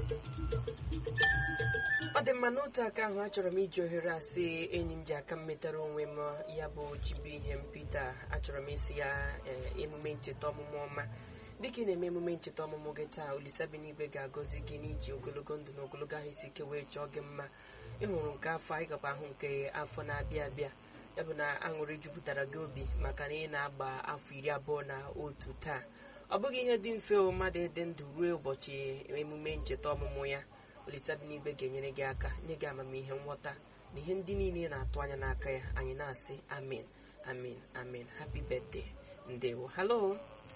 ọ dị mma n'otu aka ahụ achọrọ m iji ohere asị enyi m ji aka m metara onwe m ya bụ chibu ihe m Pita achọrọ m isi ya ee, emume ncheta ọmụmụ ọma dịka ị na-eme emume ncheta ọmụmụ gị taa Olisabenigwe ga-agọzi gị n'iji ogologo ndụ na ogologo ahụ isi ike wee chọọ gị mma ịhụrụ nke afọ anyị gakwa ahụ nke afọ na-abịa abịa ya bụ na aṅụrị jupụtara gị obi maka na ị na-agba afọ iri abụọ na otu taa ọ bụghị ihe dị mfe o mmadụ ịdị ndụ ruo ụbọchị emume ncheta ọmụmụ ya Olisabenigwe ga-enyere gị aka nye gị amamihe nghọta na ihe ndị niile ị na-atụ anya n'aka ya anyị na-asị amen amen amen happy birthday ndewo hello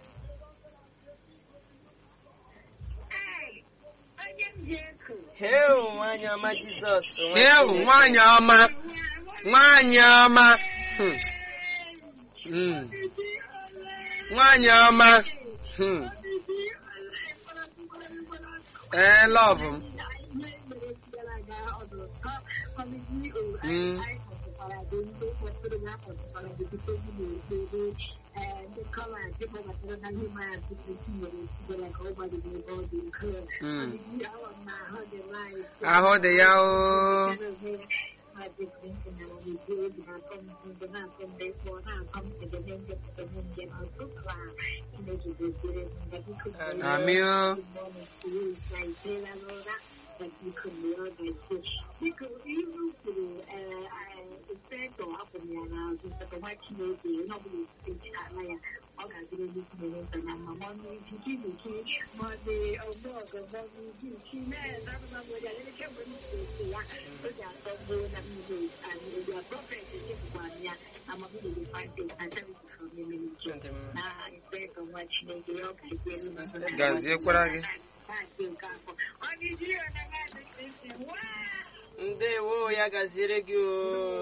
heo nwanyị ọma jizọs nwa Ewu Chineke. nwanyị ọma nwanyị ọma Hmm. Hmm. nwanyị ọma Hmm. ee lọvụ m Mm. Mm. ahụ dị ya oo amị o Biko ihe m kwuru inspektọ hapụrụ ya n'azụ maka nwa Chineke onye ọbụla esite ala ya ọ ga-adịrị ndị Chineke nta na mma ma ọnụ ikike ikike ma ọ dị ọgbọ ọgọ ma ọ dị ike ike na-ezabụza mgbe ya elekere mgbe m si ya o ji atọ gboo na mmiri anyị ebi a prọfet echefukwana ya na mabụrụ the five days and charity from the ministry Ndị m- na inspektọ nwa Chineke ya ọ ga-adịrị ndị Gaziekwara gị. Onye ji ya na nwaanyị Kristi waa ndewo ya gaziere gị o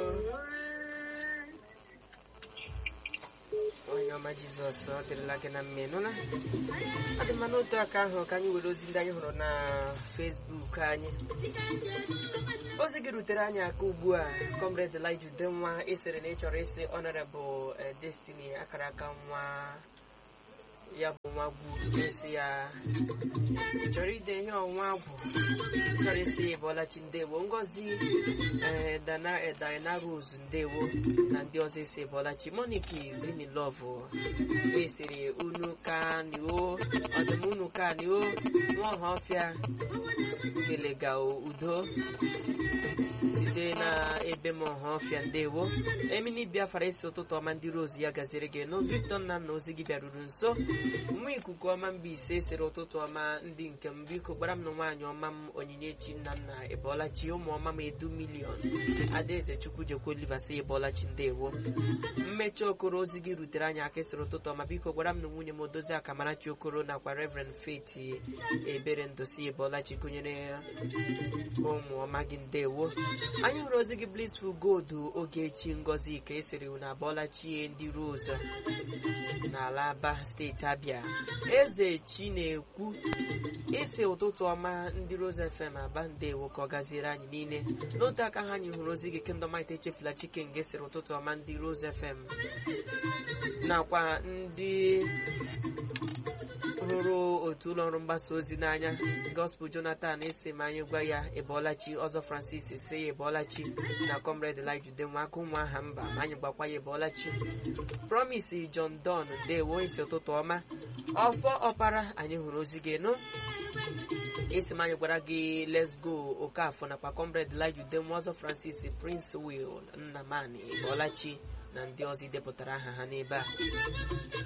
onye ọma jizọs ọ dịrịla gị na mma ịnụla ọ dị mma n'otu aka ahụ ka anyị were ozi ndị anyị hụrụ na fesbuk anyị ozi gị rutere anyị aka ugbu a comrade Elijah Udenwa esere na ị chọrọ ịsị honorable eh, destiny akara aka nwa ya bụ nwa gwuru esi ya ị chọrọ ide ihe ọnwa agwụ chọrọ isi ya bọlachi ndewo ngozi ee dana eh, Diana Rose ndewo na ndị ọzọ isi bọlachi moniki zinilov esiri unu kanio ọdụm unu kanio nwaọha ọfịa kelega udo site na ebe m ọha ọfịa ndewo emini biafra isi ụtụtụ ọma ndị rose ya gaziri gị nụ victor nna na ozi gị bịaruru nso nwa ikuku ọma mba ise siri ụtụtụ ọma ndị nke m biko gbara m na nwaanyị ọma m onyinyechi nna nna ịbọlachi ụmụ ọma m edu milion adaeze chukwu jekwa oliva si ịbọlachi ndewo mmechi okoro ozi gị rutere anyị aka siri ụtụtụ ọma biko gwara m na nwunye m odozi akamarachi okoro nakwa reverend faith ebere ndosi ịbọlachi gụnyere ụmụ ọma gị ndewo anyị hụrụ ozi gị blissful gold ogechi ngozi ka esiri unu abọlachie ndị rose n'ala aba steeti abịa eze chinekwu isi ụtụtụ ọma ndị rose fm aba ndewo ka ọ gaziere anyị niile n'otu aka ha anyị hụrụ ozi gị kendọmite echefula chike nge siri ụtụtụ ọma ndị rose fm nakwa ndị hụrụ otu ụlọ ọrụ mgbasa ozi n'anya gospel jonathan esi ma anyị gwa ya ịbọọlachi ọzọ francis si ya ịbọọlachi na comrade elijah udenwa aka ụmụ aha mba ma anyị gbakwa ya ịbọọlachi promise john don ndewo isi ụtụtụ ọma ọfọ ọpara anyị hụrụ ozi gị nụ esi m anyị gwara gị let's go okafọ nakwa comrade elijah udenwa ọzọ francis prince will nnamani ịbọọlachi na ndị ọzọ idepụtara aha ha n'ebe a